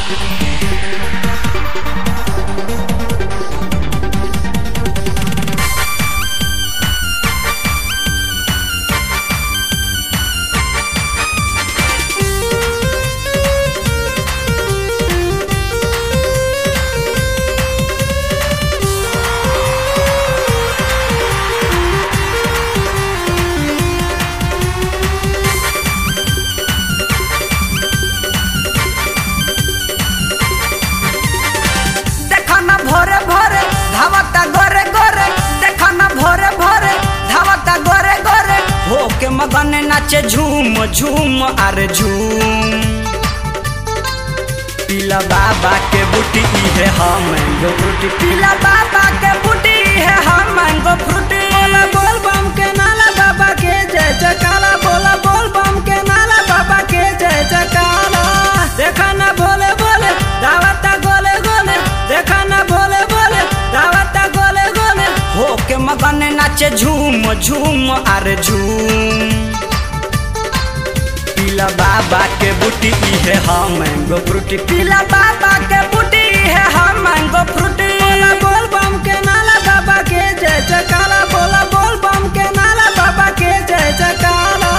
देखा ना भोरे भोरे धावता गोरे गोरे देखा ना भोरे भोरे धावता गोरे गोरे हो के मगन नाचे झूम झूम अरे झूम पीला बाबा के बूटी है हम मैंगो फ्रूटी पीला बाबा के बूटी है हम मैंगो फ्रूटी बोला बोल बम के नाला बाबा के जय जयकारा बोला बोल बम के नाला बाबा के जय जयकारा देखा ना भोले बोले दावता गोले गोले देखा ना भोले बोले दावता गोले गोले हो के मगन नाचे झूम झूम अरे झूम पीला बाबा के बूटी है हम मैंगो फ्रूटी पीला बाबा के बूटी है हम मैंगो फ्रूटी बोला बोल बम के नाला बाबा के जय जयकारा बोला बोल बम के नाला बाबा के जय जयकारा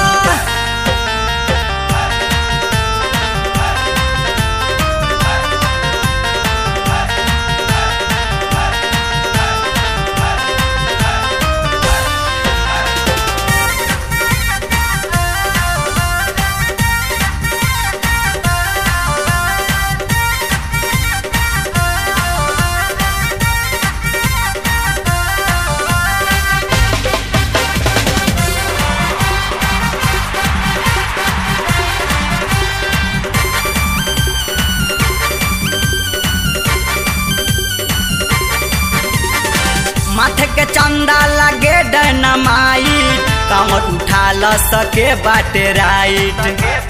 माथे के चंदा लगे डनमाई कमर उठा ल सके बाटे राइट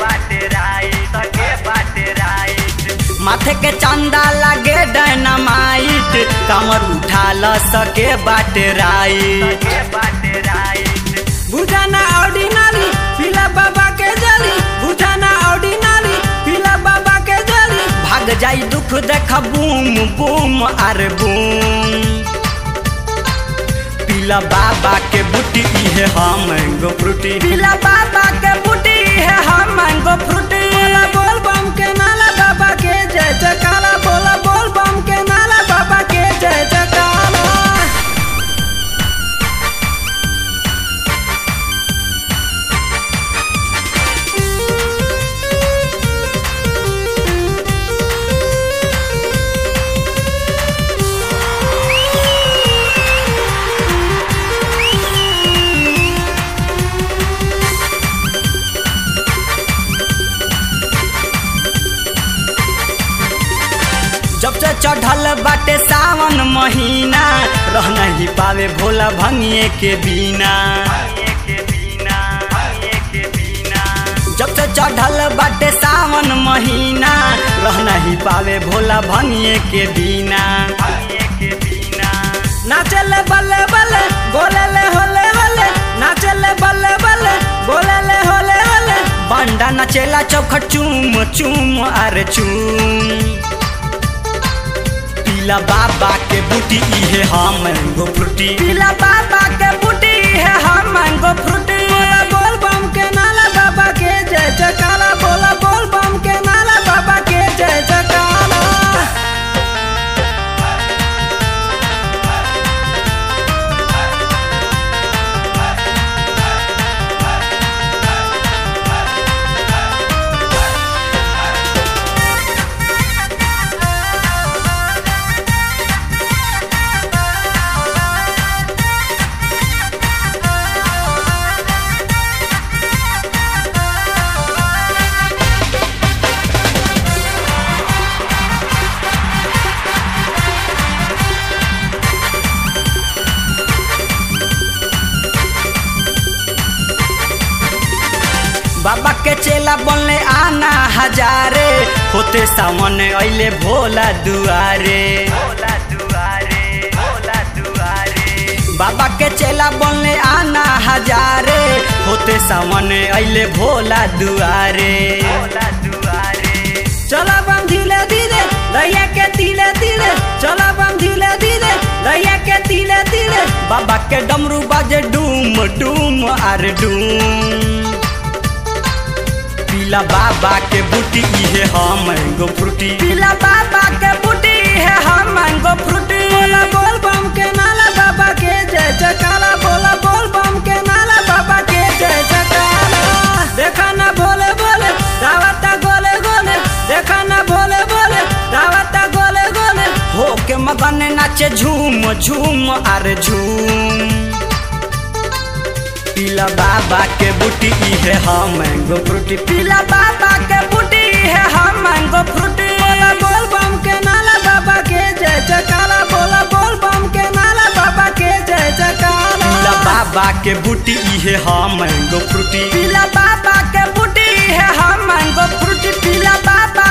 माथे के चंदा लगे डनमाइट कमर उठा ल सके बाटे राइट बुझाना ऑर्डिनरी पीला बाबा के जली बुझाना ऑर्डिनरी पीला बाबा के जली भाग जाई दुख देख बूम बूम अरे बूम पीला बाबा के बूटी है हम मैंगो फ्रूटी पीला बाबा के बूटी है हम मैंगो फ्रूटी बोला बोल बम के नाला बाबा के जय जयकारा बोला बोल बम के नाला बाबा के जय जयकारा जब से चढ़ल बाटे सावन महीना रह नहीं पावे भोला भंगिए के बिना जब से चढ़ल बाटे सावन महीना रह नहीं पावे भोला भंगिए के बिना नाचले बल्ले बल्ले बोले ले होले होले नाचले बल्ले बल्ले बोले ले होले होले बंडा नचेला चौखट चूम चूम अरे चूम पीला बाबा के बूटी है हम मैंगो फ्रूटी पीला बाबा के बूटी है हम मैंगो फ्रूटी बोला बोल बम के नाला बाबा के जय जयकारा बोला बोल बम के नाला बाबा के जय जयकारा बाबा के चेला बनले आना हजारे होते सामने अइले भोला दुआरे बाबा के चेला बनले आना हजारे होते सामने अइले भोला दुआरे चला बम धीरे धीरे बाबा के डमरू बाजे डूम डूम अरे डूम पीला बाबा के बूटी इहे हम मैंगो फ्रूटी पीला बाबा के बूटी इहे हम मैंगो फ्रूटी बोला बोल बम के नाला बाबा के जय जयकारा बोला बोल बम के नाला बाबा के जय जयकारा देखा ना भोले बोले दावता गोले गोले देखा ना भोले बोले दावता गोले गोले हो के मगन नाचे झूम झूम अरे झूम पीला बाबा के बूटी इहे हम मैंगो फ्रूटी पीला बाबा के बूटी इहे हम मैंगो फ्रूटी बोला बोल बम के नाला बाबा के जय जयकारा बोला बोल बम के नाला बाबा के जय जयकारा पीला बाबा के बूटी इहे हम मैंगो फ्रूटी पीला बाबा के बूटी इहे हम मैंगो फ्रूटी पीला बाबा